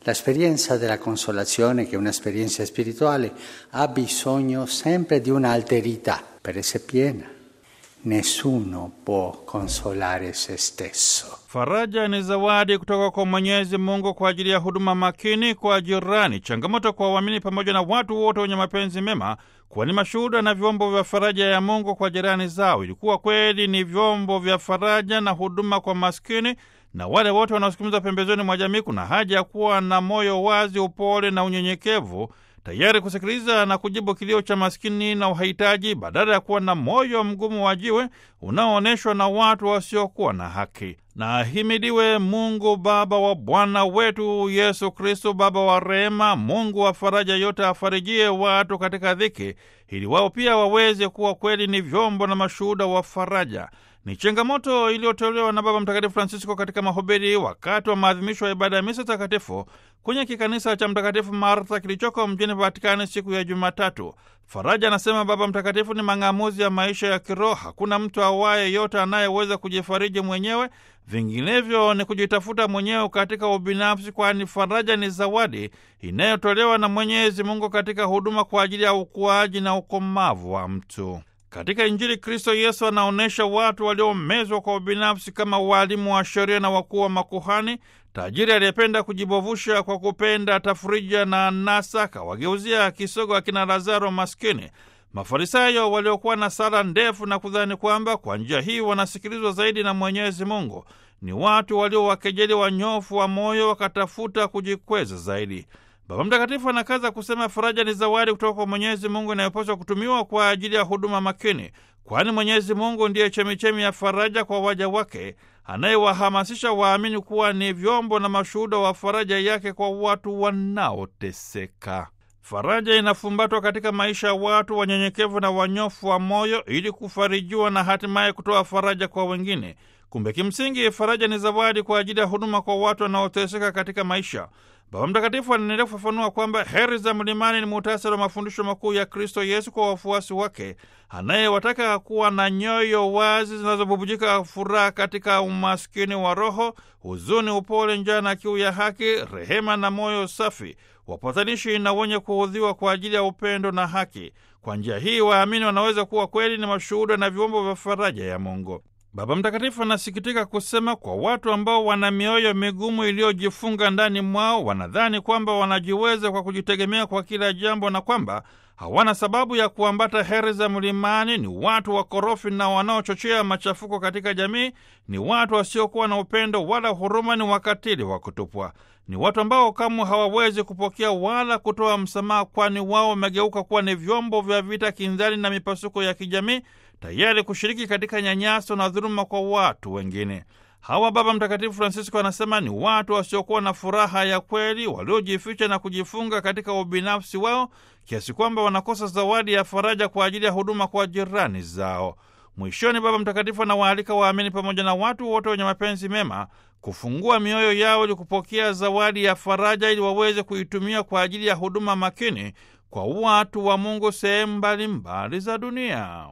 L'esperienza della consolazione, che è un'esperienza spirituale, ha bisogno sempre di un'alterità per essere piena. Nessuno può consolare se stesso. Faraja ni zawadi kutoka kwa Mwenyezi Mungu kwa ajili ya huduma makini kwa jirani, changamoto kwa waamini pamoja na watu wote wenye mapenzi mema kuwa ni mashuhuda na vyombo vya faraja ya Mungu kwa jirani zao. Ilikuwa kweli ni vyombo vya faraja na huduma kwa maskini na wale wote wanaosukumiza pembezoni mwa jamii. Kuna haja ya kuwa na moyo wazi, upole na unyenyekevu, tayari kusikiliza na kujibu kilio cha maskini na uhitaji, badala ya kuwa na moyo mgumu wa jiwe unaoonyeshwa na watu wasiokuwa na haki. Na ahimidiwe Mungu Baba wa Bwana wetu Yesu Kristo, Baba wa rehema, Mungu wa faraja yote, afarijie watu katika dhiki, ili wao pia waweze kuwa kweli ni vyombo na mashuhuda wa faraja. Ni changamoto iliyotolewa na Baba Mtakatifu Francisco katika mahubiri wakati wa maadhimisho ya ibada ya misa takatifu kwenye kikanisa cha Mtakatifu Martha kilichoko mjini Vatikani siku ya Jumatatu. Faraja, anasema Baba Mtakatifu, ni mang'amuzi ya maisha ya kiroho. Hakuna mtu awaye yote anayeweza kujifariji mwenyewe, vinginevyo ni kujitafuta mwenyewe katika ubinafsi, kwani faraja ni zawadi inayotolewa na Mwenyezi Mungu katika huduma kwa ajili ya ukuaji na ukomavu wa mtu. Katika Injili, Kristo Yesu anaonyesha watu waliomezwa kwa ubinafsi kama waalimu wa sheria na wakuu wa makuhani, tajiri aliyependa kujibovusha kwa kupenda tafurija na anasa, akawageuzia kisogo akina Lazaro maskini. Mafarisayo waliokuwa na sala ndefu na kudhani kwamba kwa njia hii wanasikilizwa zaidi na Mwenyezi Mungu, ni watu waliowakejeli wanyofu wa moyo, wakatafuta kujikweza zaidi. Baba Mtakatifu anakaza kusema faraja ni zawadi kutoka kwa Mwenyezi Mungu inayopaswa kutumiwa kwa ajili ya huduma makini, kwani Mwenyezi Mungu ndiye chemichemi ya faraja kwa waja wake, anayewahamasisha waamini kuwa ni vyombo na mashuhuda wa faraja yake kwa watu wanaoteseka. Faraja inafumbatwa katika maisha ya watu wanyenyekevu na wanyofu wa moyo, ili kufarijiwa na hatimaye kutoa faraja kwa wengine. Kumbe kimsingi faraja ni zawadi kwa ajili ya huduma kwa watu wanaoteseka katika maisha. Baba Mtakatifu anaendelea kufafanua kwamba heri za mlimani ni muhtasari wa mafundisho makuu ya Kristo Yesu kwa wafuasi wake, anayewataka kuwa na nyoyo wazi zinazobubujika furaha katika umaskini wa roho, huzuni, upole, njaa na kiu ya haki, rehema na moyo safi, wapatanishi na wenye kuudhiwa kwa ajili ya upendo na haki. Kwa njia hii waamini wanaweza kuwa kweli ni mashuhuda na vyombo vya faraja ya Mungu. Baba Mtakatifu anasikitika kusema kwa watu ambao wana mioyo migumu iliyojifunga ndani mwao, wanadhani kwamba wanajiweza kwa kujitegemea kwa kila jambo na kwamba hawana sababu ya kuambata heri za mlimani. Ni watu wakorofi na wanaochochea machafuko katika jamii. Ni watu wasiokuwa na upendo wala huruma, ni wakatili wa kutupwa. Ni watu ambao kamwe hawawezi kupokea wala kutoa msamaha, kwani wao wamegeuka kuwa ni vyombo vya vita, kinzani na mipasuko ya kijamii tayari kushiriki katika nyanyaso na dhuluma kwa watu wengine. Hawa Baba Mtakatifu Francisco anasema ni watu wasiokuwa na furaha ya kweli, waliojificha na kujifunga katika ubinafsi wao kiasi kwamba wanakosa zawadi ya faraja kwa ajili ya huduma kwa jirani zao. Mwishoni, Baba Mtakatifu anawaalika waamini pamoja na watu wote wenye mapenzi mema kufungua mioyo yao ili kupokea zawadi ya faraja, ili waweze kuitumia kwa ajili ya huduma makini kwa watu wa Mungu sehemu mbalimbali za dunia.